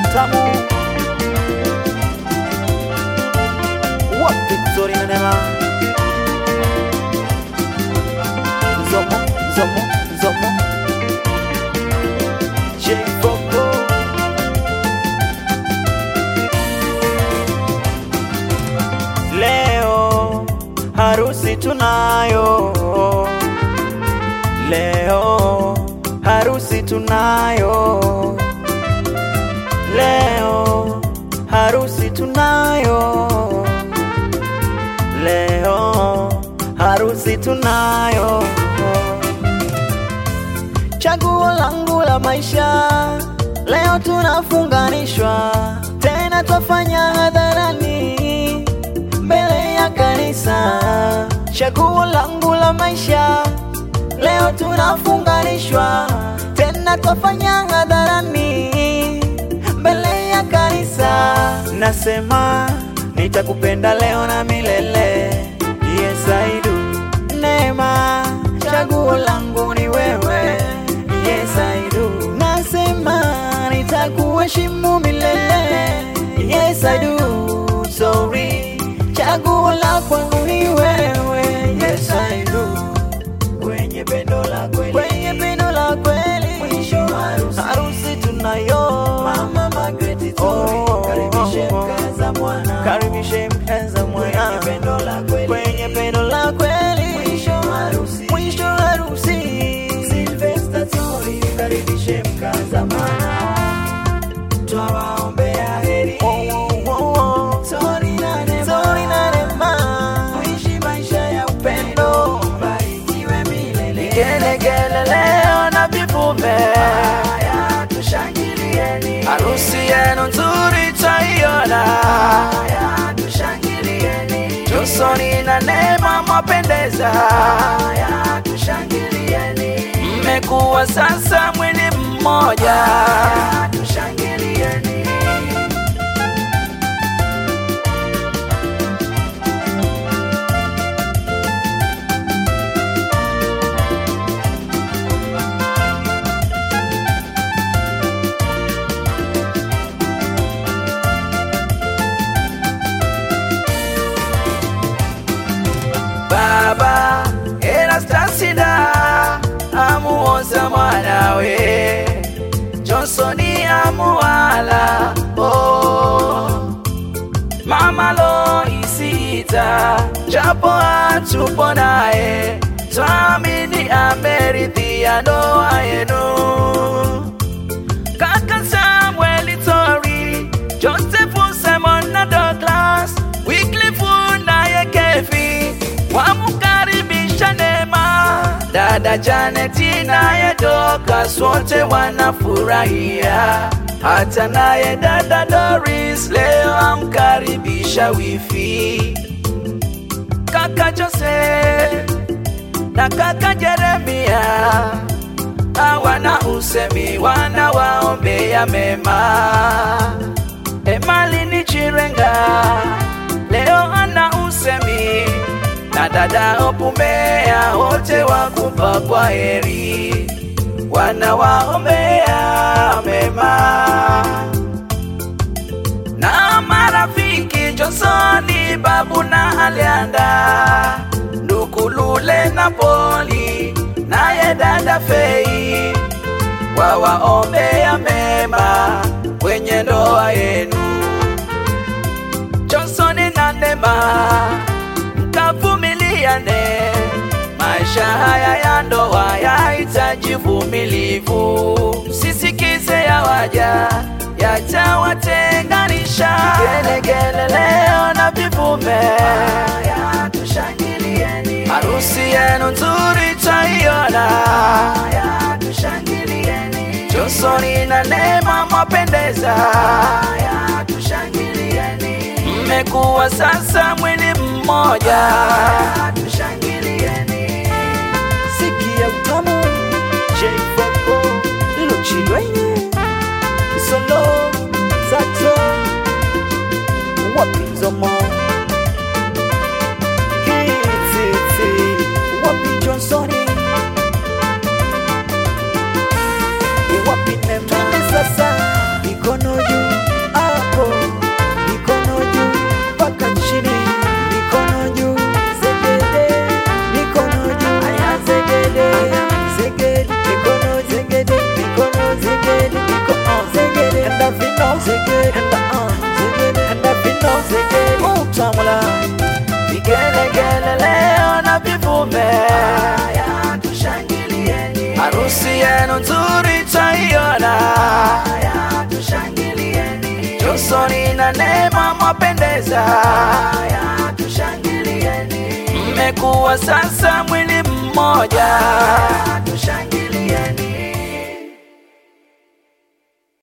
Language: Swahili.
utamu wapi Zori na Neema Zomo Zomo Zomo J Boko Leo harusi tunayo Leo harusi tunayo Leo harusi tunayo Leo harusi tunayo Chaguo langu la maisha Leo tunafunganishwa Tena twafanya hadharani Mbele ya kanisa Chaguo langu la maisha Leo tunafunganishwa Tena twafanya hadharani Mbele ya kanisa Nasema nitakupenda leo na milele Yes I do Neema chaguo langu ni wewe Yes I do Nasema nitakuheshimu milele Yes I do Sorry chaguo la kwangu ni wewe Yes I do Kwenye pendo la kweli Kwenye pendo la kweli Mwisho harusi Harusi tunayo Mama Margaret Tori Oh. Karibishe mkaza mwana karibishe mpenza mwana Kwenye pendo la kweli kwenye pendo la kweli Mwisho harusi mwisho harusi Sylvester Tori karibishe mkaza mwana Twawaombea heri Oh, oh, oh. Tori na Neema Zori na Neema Kuishi maisha ya upendo Barikiwe milele Gelegele leo na vivume Haya tushangilieni harusi yenu nzuri taiona Haya tushangilieni Josoni na Neema mwapendeza Haya tushangilieni mmekuwa sasa mwili mmoja Haya tushangilieni baba erastasida amuoza mwanawe jonsoni amuwala oh. mama loisita japo hatupo naye twamini ameridhia ndoa yenu kaka Samuel Tori, Joseph Simon na Douglas, Wycliffe naye Kevi wamkaribisha Neema, dada Janeti naye Dorcas wote wanafurahia, hata naye dada Doris leo amkaribisha wifi kaka Joseph na kaka Jeremia hawana usemi, wanawaombea mema. Emali ni Chirenga leo ana usemi, na dada Opumea wote wakupa kwa heri, wanawaombea mema na marafiki Josoni, Babu na Alianda, ndugu Lule na Poli, naye dada Fei, wawaombea mema kwenye ndoa yenu. Josoni na Neema, mkavumiliane, maisha haya ya ndoa yahitaji vumilivu, msisikize ya waja yatawatenganisha. Gelegele leo na vivume, Haya tushangilieni harusi yenu nzuri taiona. Haya tushangilieni Josoni na Neema mwapendeza, Haya tushangilieni mmekuwa sasa mwili mmoja. Haya tushangilieni Sikia utamu J Boko Luchilwenye Solo Sato Wapi Zomo Kititi Wapi Johnsoni Wapi Neema Twende sasa mikono juu Johnson na Neema mwapendeza. haya tushangilieni Mmekuwa sasa mwili mmoja.